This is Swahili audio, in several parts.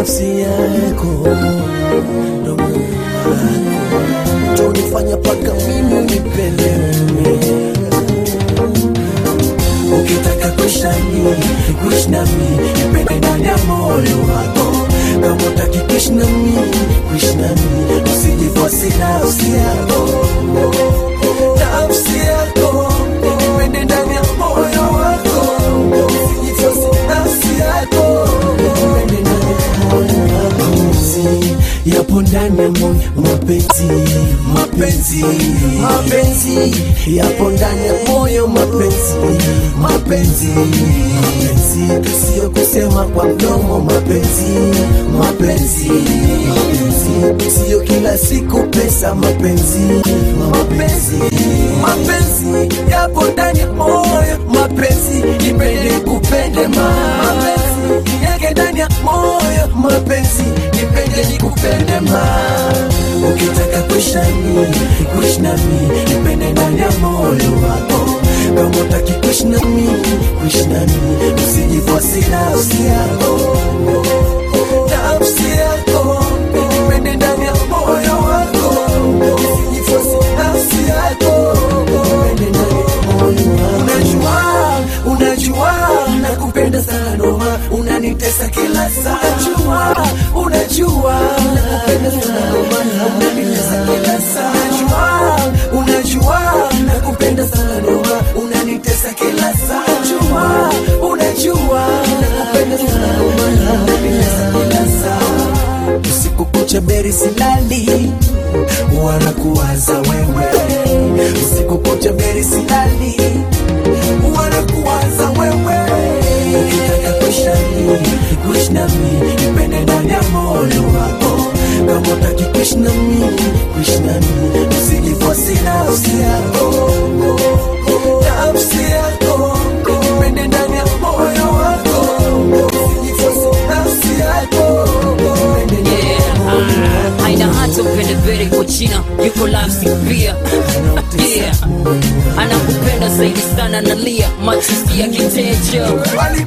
nafsi yako ndo moyo wako tonifanya paka mimi nipelewe ukitaka kuishi nami kuishi nami nipende ndani ya moyo wako kama utaki kuishi nami kuishi nami usijifosi nafsi yako nafsi yako nipende ndani ya moyo wako usijifosi nafsi yako nipende ndani ya moyo wako mapenzi yapo ndani ya moyo mapenzi mapenzi mapenzi yapo ndani ya moyo mapenzi mapenzi mapenzi sio kusema kwa mdomo mapenzi mapenzi mapenzi sio kila siku pesa mapenzi mapenzi mapenzi yapo ndani ya moyo mapenzi nipende kupende ma mapenzi yake ndani ya moyo mapenzi nipende nikupende ma ukitaka kuishi nami kuishi nami nipende ndani ya moyo wako kama utaki kuishi nami kuishi nami usijifosi nafsi yako nafsi yako nipende ndani ya moyo wako usijifosi nafsi yako nipende ndani ya moyo wako unajua unajua nakupenda sana noma unanitesa kila saa unajua unajua nakupenda sana noma unanitesa kila saa unajua unajua nakupenda sana noma unanitesa kila saa unajua unajua nakupenda sana noma unanitesa kila saa usiku kucha beri silali wanakuwaza wewe usiku kucha beri silali wanakuwaza wewe ukitaka kuishi nami kuishi nami nipende ndani ya moyo wako kama utaki kuishi nami kuishi nami usijifosi nafsi yako nafsi yako nipende ndani ya moyo wako usijifosi nafsi yako nipende ndani ya moyo wako haina hata upendebere kwa china yuko lafsi pia yeah. anakupenda zaidi sana nalia machozi ya kiteja yeah.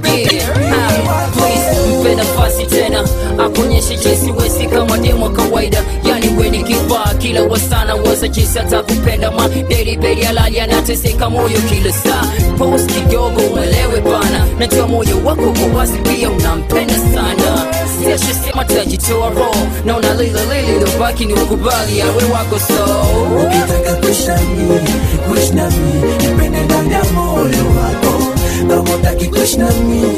Ah, please, mpe nafasi tena akuonyeshe jinsi wesi kama demo kawaida yani weni kifaa kila wasana waza jinsi atakupenda ma delibeli alali anateseka moyo kila saa pos kidogo uelewe bana najua moyo wako kwa wazi pia unampenda sana siashesema tajitoa roho na unalila lili lobaki ni ukubali awe wako so ukitaka kuishi nami kuishi nami nipende ndani ya moyo wako kama utaki kuishi nami